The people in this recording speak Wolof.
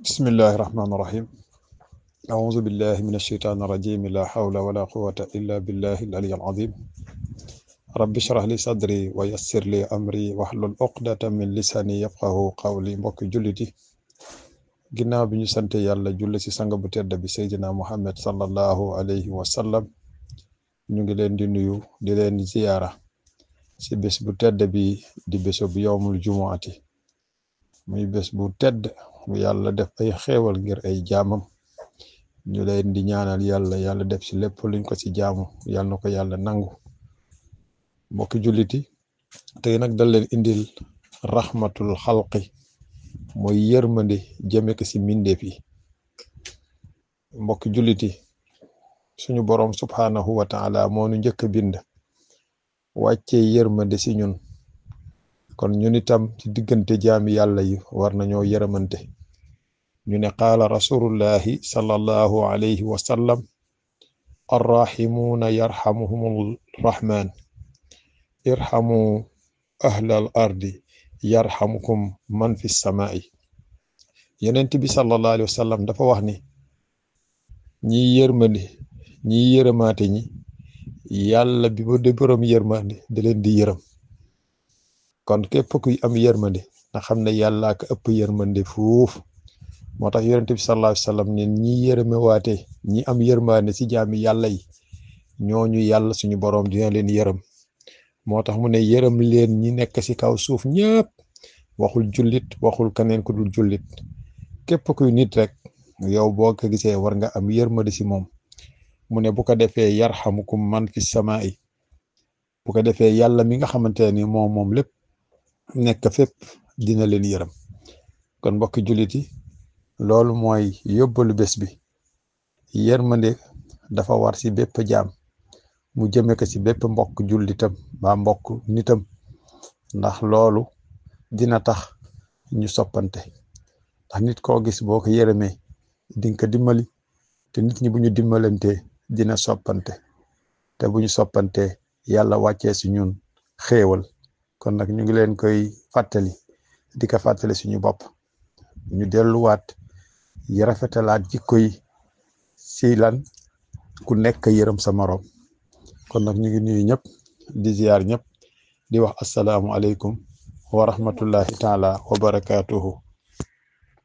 بسم الله الرحمن الرحيم أعوذ بالله من الشيطان الرجيم لا حول ولا قوة إلا بالله العلي العظيم رب اشرح لي صدري ويسر لي أمري واحلل عقدة من لساني يفقه قولي mbokki jullit yi ginnaaw bi ñu sante yàlla julli ci sang bu tedd bi Seydina Muhammad sallallahu alayhi wa sallam ñu ngi leen di nuyu di leen ziyaara ci bés bu tedd bi di bésu bu yowmul jumuati muy bés bu tedd bu yàlla def ay xéewal ngir ay jaamam ñu leen di ñaanal yàlla yàlla def ci lépp luñ ko ci jaamu yàlla na ko yàlla nangu mbokki julliti tey nag dal leen indil rahmatul xalqi mooy yërmande jëme ko ci mbindeef yi mbokki julliti suñu boroom subhaanahu wa taala moo nu njëkk a bind wàccee yërmande ci ñun kon ñun itam ci diggante jaami yàlla yi war nañoo yërëmante ñu ne qaala rasulullahi sallallahu alayhi wa sallam arrahimuuna yarhamuhumul rahman irhamu ahlal ardi yarhamukum man fi samaa'i yonent bi sallallahu alayhi wa sallam dafa wax ni ñiy yërmande ñiy yërëmaate ñi yàlla bi ba de borom yërmande da leen di yërëm kon képp kuy am yërmande na xam ne yàlla ko ëpp yërmande fuuf moo tax yonent bi sallallahu alayhi wa sallam ne ñi yërëme waate ñi am yërmande ci jaami yàlla yi ñooñu yàlla suñu boroom dina leen yërëm moo tax mu ne yërëm leen ñi nekk ci kaw suuf ñëpp waxul jullit waxul keneen ku dul jullit képp kuy nit rek yow boo ko gisee war nga am yërmande ci moom mu ne bu ko defee yarhamukum man fi samaa'i bu ko defee yàlla mi nga xamante ni moom moom lépp nekk fépp dina leen yërëm kon mbokki jullit yi loolu mooy yóbbalu bés bi yërmande dafa war ci bépp jaam mu jëme ko ci bépp mbokk jullitam ba mbokk nitam ndax loolu dina tax ñu soppante ndax nit koo gis boo ko yërëmee dinga ko dimbali te nit ñi bu ñu dimbalante dina soppante te bu ñu soppante yàlla wàccee ci ñun xéewal kon nag ñu ngi leen koy fàttali di ko fàttali suñu bopp ñu delluwaat yi rafetalaat jikko yi ci lan ku nekk yërëm sa moroom kon nag ñu ngi nuyu ñëpp di ziyaar ñëpp di wax asalaamu aleykum wa rahmatullahi taala wa barakaatuhu